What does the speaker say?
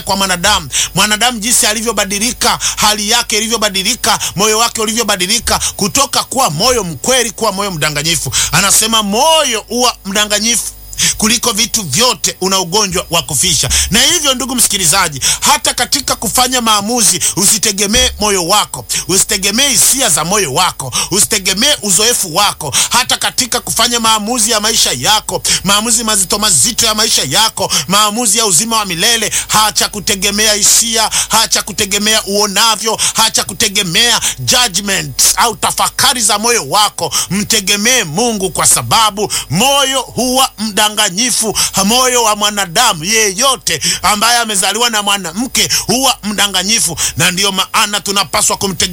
kwa mwanadamu. Mwanadamu jinsi alivyobadilika, hali yake ilivyobadilika, moyo wake ulivyobadilika, kutoka kuwa moyo mkweli kuwa moyo mdanganyifu. Anasema moyo huwa mdanganyifu kuliko vitu vyote, una ugonjwa wa kufisha. Na hivyo, ndugu msikilizaji, hata katika kufanya maamuzi usitegemee moyo wako, usitegemee hisia za moyo wako, usitegemee uzoefu wako. Hata katika kufanya maamuzi ya maisha yako, maamuzi mazito mazito ya maisha yako, maamuzi ya uzima wa milele, hacha kutegemea hisia, hacha kutegemea uonavyo, hacha kutegemea judgment au tafakari za moyo wako. Mtegemee Mungu, kwa sababu moyo huwa mdanganyifu. Moyo wa mwanadamu yeyote ambaye amezaliwa na mwanamke huwa mdanganyifu, na ndiyo maana tunapaswa kumtegemea